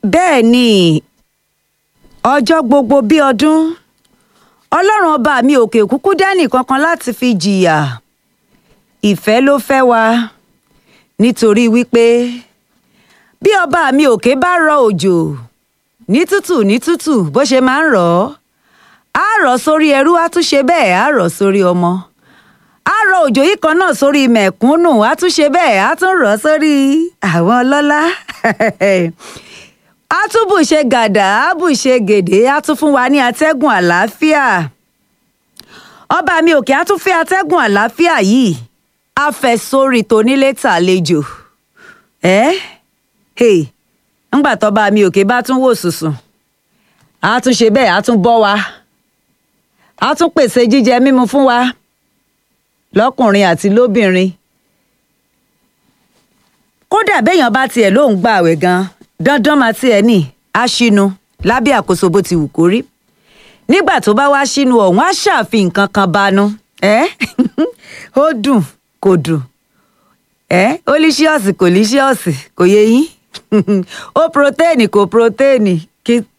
bẹ́ẹ̀ ni ọjọ́ gbogbo bí ọdún ọlọ́run ọba mi òkè kúkú dání kankan láti fi jìyà ìfẹ́ ló fẹ́ wa nítorí wípé bí ọba mi òkè bá rọ òjò ní tútù ní tútù bó ṣe máa ń rọ̀ ọ́ á rọ̀ sórí ẹrú á tún ṣe bẹ́ẹ̀ á rọ̀ sórí ọmọ á rọ òjò yìí kan náà sórí mẹ̀kúnnù á tún ṣe bẹ́ẹ̀ á tún rọ̀ sórí àwọn ọlọ́lá á tún bù ṣe gàdà á bù ṣe gèdè á tún fún wa ní atẹ́gùn àlàáfíà ọba mi òkè á tún fẹ́ atẹ́gùn àlàáfíà yìí á fẹ́ sórí tonílé tàlejò ẹ́ hey ńgbà tọ́ba mi òkè bá tún wò sùsùn á tún ṣe bẹ́ẹ̀ á tún bọ́ wa á tún pèsè jíjẹ mímu fún wa lọ́kùnrin àti lóbìnrin kódà béèyàn bá tiẹ̀ lóun gba àwẹ̀ gan dandan máa tiẹ̀ ní aṣínú lábẹ́ àkóso bó ti wù kó rí nígbà tó bá wá ṣínú ọ̀hún á ṣàfihàn nǹkan kan banú ẹ́ ó dùn kò dùn ẹ́ ó líṣíọ̀sì kò líṣíọ̀sì kò yé yín ó protéènì kò protéènì kí